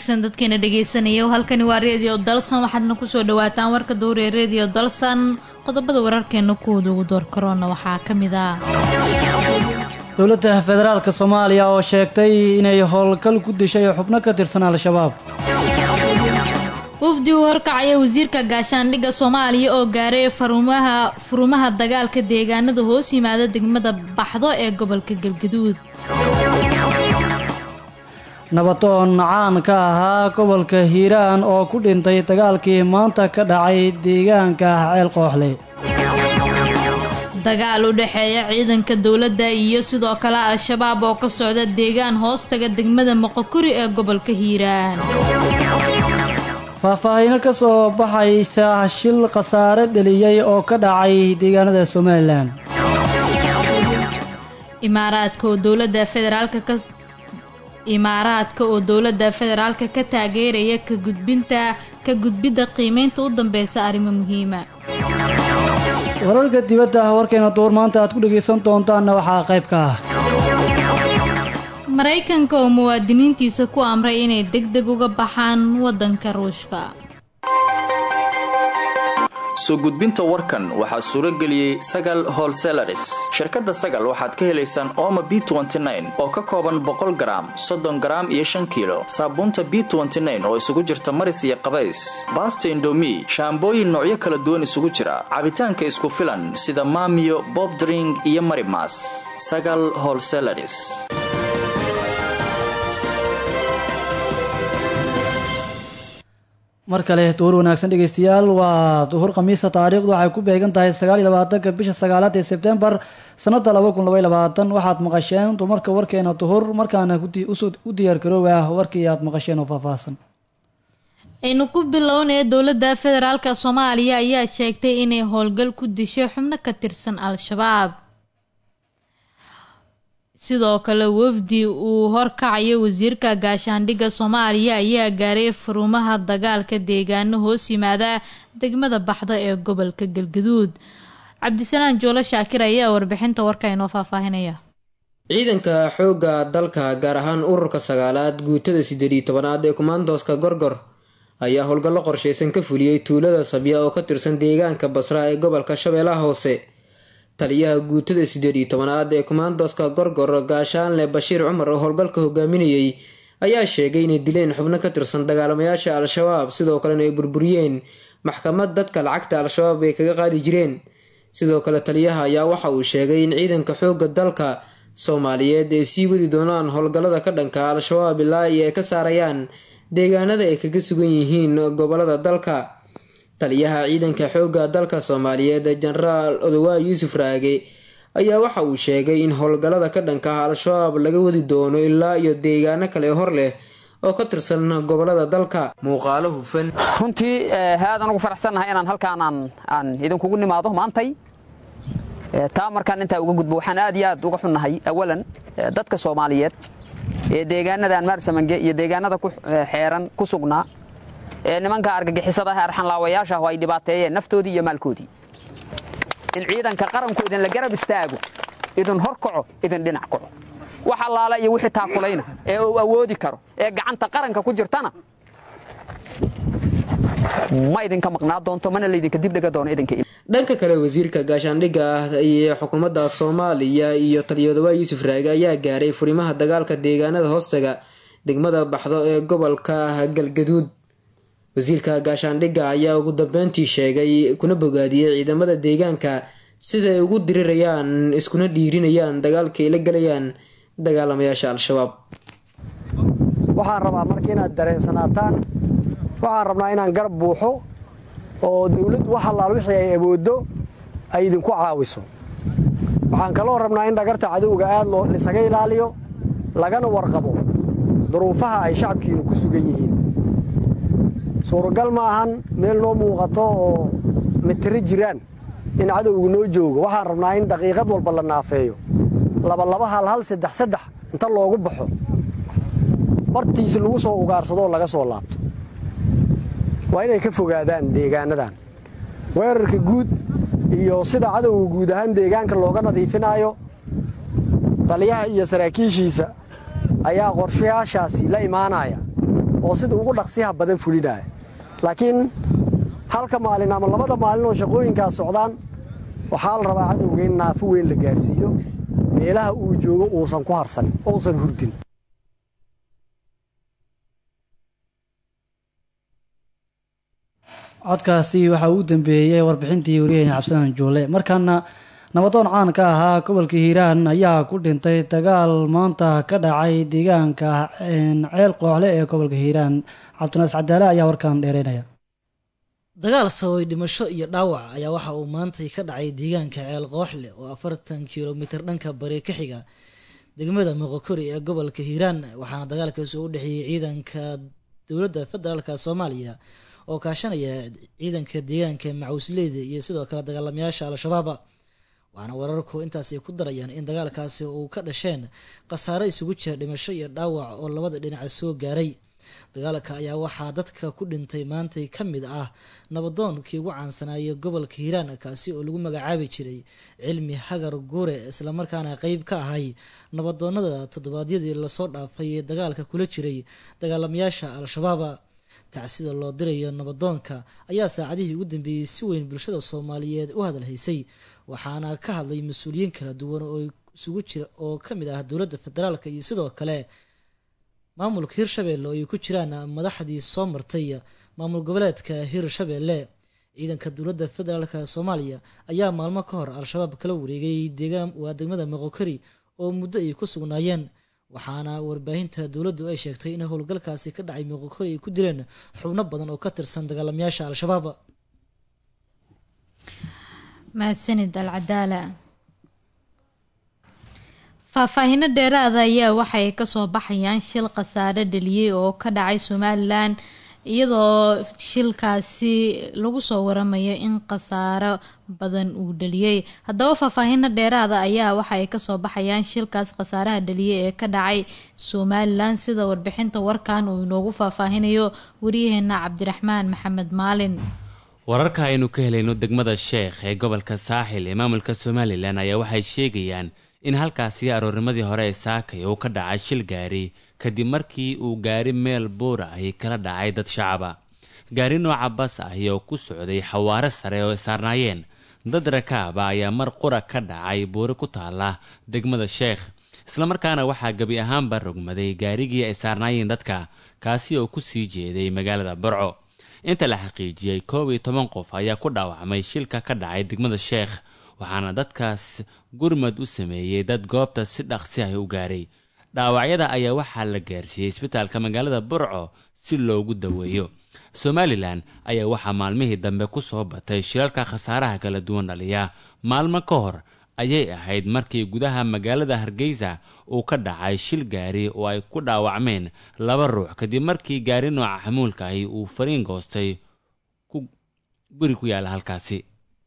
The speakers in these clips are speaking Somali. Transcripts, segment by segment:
wanaagsan dadkeena dhegeysanaya halkani waa redio dalsan waxaadna kusoo dhawaataan warka dowree redio dalsan qodobada wararkeena kuwooda ugu door karoona waxaa ka mid ah dowladda federaalka soomaaliya oo sheegtay inay howlgal ku dishay xubno ka tirsan al-shabaab wafdi u horkacaya wasiirka gaashaandhigga soomaaliya oo gaaray farumaha furumaha dagaalka deegaanada hoos yimaada degmada baxdo ee gobolka galgaduud nabadoon caan ka ahaa gobolka hiiraan oo ku dhintay dagaalkii maanta ka dhacay deegaanka ceel qooxle dagaal u dhexeeya ciidanka dowladda iyo sidoo kale al-shabaab oo ka socda deegaan hoostaga degmada moqokuri ee gobolka hiiraan faahfaahino ka soo baxaysa shil khasaare dheliyey oo ka dhacay deegaanada somalilan imaaraadka oo dowladda federaalka ka imaaraadka oo dowladda federaalka ka taageeraya ka gudbinta ka gudbidda qiimeynta u dambeysa arrimo muhiima wararka dibadda warkeena duur maanta aad ku dhegaysan doontaanna waxaa qayb ka ah maraykanka oo muwaadiniintiisa ku amray inay deg deg uga baxaan waddanka ruushka soo gudbinta warkan waxaa suuro geliyey sagal holselaris shirkadda sagal waxaad ka helaysaan ooma b oo ka kooban boqol garaam soddon garaam iyo shan kiilo saabuunta b oo isugu jirta maris iyo qabays baasta indomi shaambooyin noocyo kala duwan isugu jira cabitaanka isku filan sida maamiyo bobdring iyo marimas sagal holselaris mar kale duhur wanaagsan dhegeystayaal waa duhur khamiisa taariikhdu waxay ku beegan tahay sagaal iyo labaatanka bisha sagaalaad ee sebtembar sanada laba kun laba iyo labaatan waxaad maqasheen dumarka warkeena duhur markaana u diyaar garoowa warkii aad maqasheen oo faahfaahsan aynu ku bilownaya dowladda federaalka soomaaliya ayaa sheegtay inay howlgal ku dishay xubno ka tirsan al-shabaab sidoo kale wafdi uu horkacayo wasiirka gaashaandhigga soomaaliya ayaa gaaray furumaha dagaalka deegaano hoos yimaada degmada baxda ee gobolka galgaduud cabdisalaan joolo shaakir ayaa warbixinta warka inoo faahfaahinaya ciidanka xoogga dalka gaar ahaan ururka sagaalaad guutada siddeed iyo tobanaad ee kumaandooska gorgor ayaa howlgallo qorsheysan ka fuliyey tuulada sabya oo ka tirsan deegaanka basra ee gobolka shabeellaha hoose taliyaha guutada siddeed iyo tobanaad ee kumaandooska gorgor gaashaanle bashiir cumar oo howlgalka hogaaminayey ayaa sheegay inay dileen xubno ka tirsan dagaalamayaasha al-shabaab sidoo kalena ay burburiyeen maxkamad dadka lacagta al-shabaab ay kaga qaadi jireen sidoo kale taliyaha ayaa waxa uu sheegay in ciidanka xoogga dalka soomaaliyeed ay sii wadi doonaan howlgallada ka dhanka al-shabaab ilaa iyo ay ka saarayaan deegaanada ay kaga sugan yihiin gobolada dalka taliyaha ciidanka xoogga dalka soomaaliyeed jenaraal odowaa yuusuf raage ayaa waxa uu sheegay in howlgallada ka dhanka ah al-shabaab laga wadi doono ilaa iyo deegaano kale hor leh oo ka tirsan gobolada dalka muuqaalo hufan runtii aadaan ugu faraxsannahay inaan halkaan aan idinkugu nimaado maantay taa markaan intaa uga gudbo waxaan aad iyo aad uga xunnahay awalan dadka soomaaliyeed ee deegaanadan maarsamange iyo deegaanada ku xeeran ku sugnaa ee nimanka argagixisada ah arxanlaawayaasha ah oo ay dhibaateeyeen naftoodii iyo maalkoodii in ciidanka qaranku idinla garab istaago idin hor kaco idin dhinac kaco wax allaala iyo wixii taakulayna ee uu awoodi karo ee gacanta qaranka ku jirtana ma idinka maqnaa doonto mana laydinka dibdhiga doono idinka dhanka kale wasiirka gaashaandhigga ah iyo xukuumadda soomaaliya iyo taliyadawaa yuusuf raage ayaa gaaray furimaha dagaalka deegaanada hoostaga degmada baxdo ee gobolka galgaduud wasiirka gaashaandhigga ayaa ugu dambeyntii sheegay kuna bogaadiyey ciidamada deegaanka siday ugu dirirayaan iskuna dhiirinayaan dagaalka ay la gelayaan dagaalamayaasha al-shabaab waxaan rabaa marka inaad dareensanaataan waxaan rabnaa inaan garab buuxo oo dawladdu wax allaal wixii ay awooddo ay idinku caawiso waxaan kaloo rabnaa in dhagarta cadowga aad loo lisaga ilaaliyo lagana warqabo duruufaha ay shacabkiinu ku sugan yihiin suuragal ma ahan meel noo muuqato oo mitiro jiraan in cadowgu noo joogo waxaan rabnaa in daqiiqad walba la naafeeyo labalaba hal hal saddex saddex inta loogu baxo bartiisi lagu soo ugaarsadoo laga soo laabto waa inay ka fogaadaan deegaanadan weerarka guud iyo sida cadowga guud ahaan deegaanka looga nadiifinaayo taliyaha iyo saraakiishiisa ayaa qorshayaashaasi la imaanaya oo sida ugu dhaqsiyaha badan fulinaya laakiin halka maalin ama labada maalin oo shaqooyinkaas socdaan waxaa la rabaa cadowga in naafo weyn la gaarsiiyo meelaha uu joogo uusan ku harsanin ousan hurdin codkaasi waxaa uu dambeeyey warbixintii wariyeyna cabdisalaan juule markaana nabadoon caan ka ahaa gobolka hiiraan ayaa ku dhintay dagaal maanta ka dhacay deegaanka ceel qooxle ee gobolka hiiraan cabdinaas cadaale ayaa warkaan dheereynaya dagaal sababay dhimasho iyo dhaawac ayaa waxa uu maantay ka dhacay deegaanka ceel qooxle oo afartan kilomitir dhanka bari ka xiga degmada moqokori ee gobolka hiiraan waxaana dagaalkaasi u dhexeeyey ciidanka dowladda federaalk soomaaliya oo kaashanaya ciidanka deegaanka macuusleyda iyo sidoo kale dagaalamayaasha al-shabaaba waxaana wararku intaas ay ku darayaan in dagaalkaasi uu ka dhasheen khasaare isugu jira dhimasho iyo dhaawac oo labada dhinaca soo gaaray dagaalka ayaa waxaa dadka ku dhintay maantay ka mid ah nabadoonkii ugu caansanaaye gobolka hiiraan kaasi oo lagu magacaabi jiray cilmi hagar guure islamarkaana qeyb ka ahay nabadoonada toddobaadyadii lasoo dhaafay ee dagaalka kula jiray dagaalamayaasha al-shabaaba tacsida loo dirayo nabadoonka ayaa saacadihii ugu dambeeyey si weyn bulshada soomaaliyeed u hadalhaysay waxaana ka hadlay mas-uuliyiin kala duwan oo isugu jira oo ka mid ah dowladda federaalka iyo sidoo kale maamulka hirshabeelle oo ay ku jiraan madaxdii soo martay maamul goboleedka hirshabeelle ciidanka dowladda federaalka soomaaliya ayaa maalmo ka hor al-shabaab kala wareegay deegaan waa degmada moqokari oo muddo ay ku sugnaayeen waxaana warbaahinta dowladdu ay sheegtay in howlgalkaasi ka dhacay moqokori ay ku dileen xubno badan oo ka tirsan dagaalamayaasha al-shabaab mahadsanid alcadaala faahfaahino dheeraada ayaa waxay kasoo baxayaan shil khasaare dhaliyey oo ka dhacay somalilan iyadoo shilkaasi lagu soo waramayo in khasaaro badan uu dhaliyey haddaba faahfaahino dheeraada ayaa waxa ay kasoo baxayaan shilkaas khasaaraha dhaliyey ee ka dhacay somalilan sida warbixinta warkan uu inoogu faahfaahinayo waryaheena cabdiraxmaan maxamed maalin wararka aynu ka helayno degmada sheekh ee gobolka saaxil ee maamulka somalilan ayaa waxay sheegayaan in halkaasi aroornimadii hore ee saakay uu ka dhacay shil gaari kadib markii uu gaari meel buura ahi kala dhacay dad shacaba gaari nooca bas ahi oo ku socday xawaare sare oo saarnaayeen dad rakaaba ayaa mar qura ka dhacay buuri ku taala degmada sheekh islamarkaana waxaa gebi ahaanba rogmaday gaarigii ay saarnaayeen dadka kaasi oo kusii jeeday magaalada barco inta la xaqiijiyey koob iyo toban qof ayaa ku dhaawacmay shilka ka dhacay degmada sheekh waxaana dadkaas gurmad u sameeyey dad goobta si dhaqsi ah u gaaray dhaawacyada ayaa waxaa la gaarsiiyey isbitaalka magaalada burco si loogu daweeyo somalilan ayaa waxaa maalmihii dambe ku soo batay shilalka khasaaraha kala duwan dhaliya maalmo ka hor ayay ahayd markii gudaha magaalada hargeysa uu ka dhacay shil gaari oo ay ku dhaawacmeen laba ruux kadib markii gaari nooca xamuulka ahi uu fariin goostay guri ku yaala halkaasi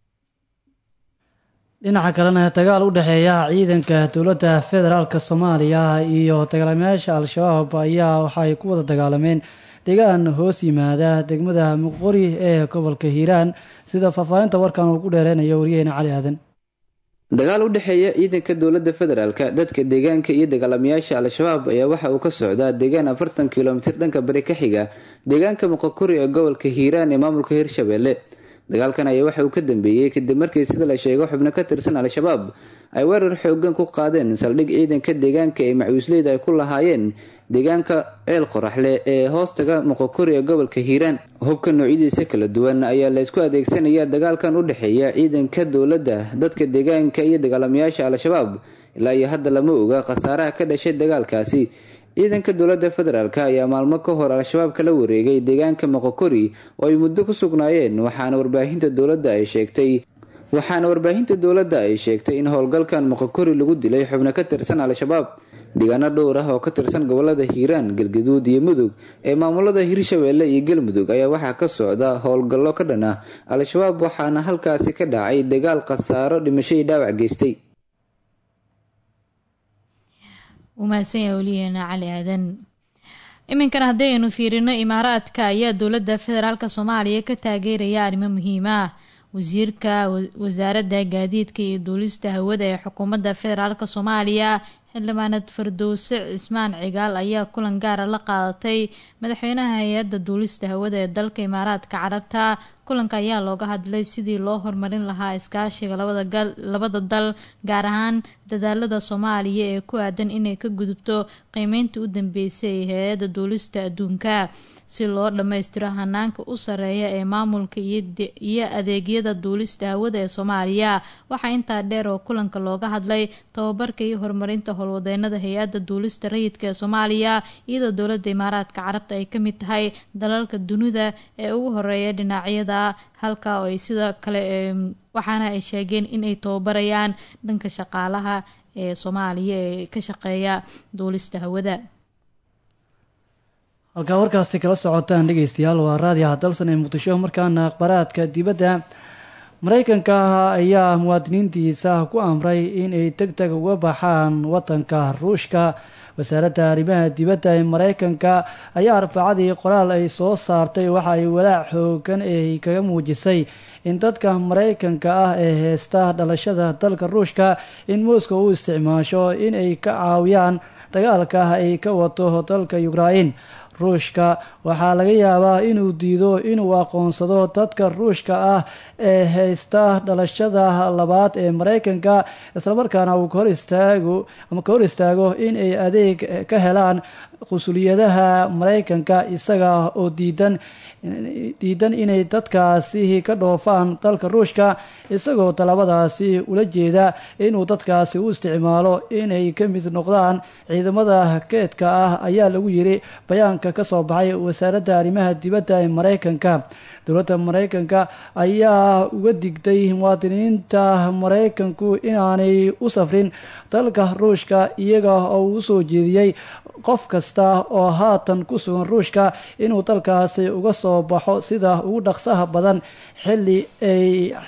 dhinaca kalena dagaal u dhexeeya ciidanka dowladda federaalk soomaaliya iyo dagaalamayaasha al-shabaab ayaa waxay ku wada dagaalameen deegaan hoos yimaada degmada muqori ee gobolka hiiraan sida faahfaahinta warkan uu ku dheereynayo waryaheena cali aadan dagaal u dhexeeya ciidanka dowladda federaalk dadka deegaanka iyo dagaalamayaasha al-shabaab ayaa waxa uu ka socdaa deegaan afartan kilomitir dhanka bari ka xiga deegaanka muqokuri ee gobolka hiiraan ee maamulka hirshabeelle dagaalkan ayaa waxa uu ka dambeeyey kadib markii sida la sheego xubno ka tirsan al-shabaab ay weerar xoogan ku qaadeen saldhig ciidanka deegaanka ee macuusleyda ay ku lahaayeen deegaanka ceel qoraxle ee hoostaga muqokuri ee gobolka hiiraan hubka noocyadiisa kala duwan ayaa la isku adeegsanaya dagaalkan u dhexeeya ciidanka dowladda dadka deegaanka iyo dagaalamayaasha al-shabaab ilaa iyo hadda lama oga khasaaraha ka dhashay dagaalkaasi ciidanka dowladda federaalk ayaa maalmo ka hor al-shabaab kala wareegay deegaanka moqokori oo ay muddo ku sugnaayeen waxaana warbaahinta dowladda ay sheegtay waxaana warbaahinta dowladda ay sheegtay in howlgalkan moqokori lagu dilay xubno ka tirsan al-shabaab deegaano dhowr ah oo ka tirsan gobolada hiiraan galgaduud iyo mudug ee maamulada hirshabeelle iyo galmudug ayaa waxaa ka socda howlgallo ka dhan ah al-shabaab waxaana halkaasi ka dhacay dagaal khasaaro dhimasho iyo dhaawac geystay umahadsanyaha weliyeena cali aadan iminkana haddaynu fiirino imaaraadka ayaa dowladda federaalk soomaaliya ka taageeraya arrimo muhiim ah wasiirka wasaaradda gaadiidka iyo duulista hawada ee xukuumadda federaalk soomaaliya xildhibaanad fardowse cismaan cigaal ayaa kulan gaara la qaadatay madaxweynaha hay-adda duulista hawada ee dalka imaaraadka carabta kulanka ayaa looga hadlay sidii loo horumarin lahaa iskaashiga labada dal gaar ahaan dadaalada soomaaliya ee ku aadan inay ka gudubto qiimeynta u dambeysay ee hay-adda duulista adduunka si loo dhammaystiro hanaanka u sareeya ee maamulka iyo adeegyada duulista hawada ee soomaaliya waxaa intaa dheer oo kulanka looga hadlay tababarka iyo horumarinta howlwadeenada hay-adda duulista rayidka ee soomaaliya iyadoo dowladda imaaraadka carabta ay kamid tahay dalalka dunida ee ugu horeeya dhinacyada halka oo ay sida kale waxaana ay sheegeen inay tababarayaan dhanka shaqaalaha ee soomaaliya ee ka shaqeeya duulista hawada halkaa warkaasi kala socotaan dhegeystayaal waa raadiyaha dalsan ee muqdisho markaana akhbaraadka dibadda mareykanka ayaa muwaadiniintiisa ku amray inay deg deg uga baxaan wadanka ruushka wasaaradda arrimaha dibadda ee mareykanka ayaa arbacadii qoraal ay soo saartay waxa ay walaac xoogan ay kaga muujisay in dadka mareykanka ah ee heysta dhalashada dalka ruushka in moscow u isticmaasho in ay ka caawiyaan dagaalka ay ka wato dalka ukrain ruushka waxaa laga yaabaa inuu diido inuu aqoonsado dadka ruushka ah ee haysta dhalashada labaad ee mareykanka islamarkaana uu kahor istaago ama ka hor istaago in ay adeeg ka helaan qusuliyadaha mareykanka isaga oo diidan diidan inay dadkaasi ka dhoofaan dalka ruushka isagoo talabadaasi ula jeeda inuu dadkaasi u isticmaalo inay ka mid noqdaan ciidamada keedka ah ayaa lagu yiri bayaanka kasoo baxay wasaaradda arrimaha dibadda ee mareykanka dowladda mareykanka ayaa uga digtay muwaadiniinta mareykanku inaanay u safrin dalka ruushka iyaga oo uu usoo jeediyey qof kasta oo haatan ku sugan ruushka inuu dalkaasi uga soo baxo sida ugu dhaqsaha badan xilli ay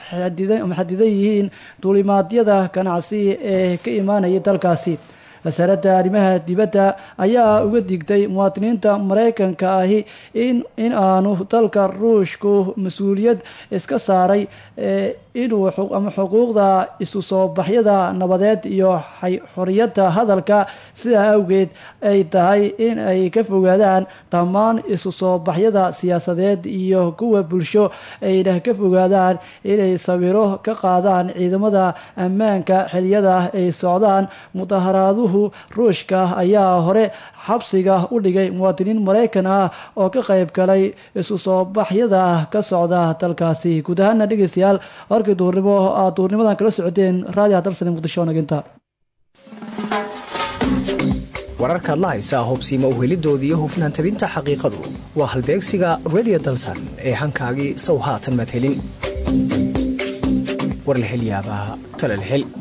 xadidan yihiin duulimaadyada ganacsi ee ka imaanaya dalkaasi wasaaradda arrimaha dibadda ayaa uga digtay muwaadiniinta mareykanka ahi in aanu dalka ruushku mas-uuliyad iska saaray inuu ama xuquuqda isu soo baxyada nabadeed iyo xoriyadda hadalka sidaa awgeed ay tahay in ay ka fogaadaan dhammaan isu soo baxyada siyaasadeed iyo kuwa bulsho ayna ka fogaadaan inay sawiro ka qaadaan ciidamada ammaanka xiliyada ay socdaan mudaharaaduhu ruushka ayaa hore xabsiga u dhigay muwaadiniin mareykan ah oo ka qayb galay isu soo baxyada ka socda dalkaasi guud ahaana dhegeystayaal warkii duurnimo aad duurnimadan kala socoteen raadiyaha dalsane muqdisho naginta wararkaad la haysaa hubsiima uhelidooda iyo hufnaan tabinta xaqiiqadu waa halbeegsiga redio dalsan ee hankaagii sow haatan madhelin war la hel yaabaa tala la hel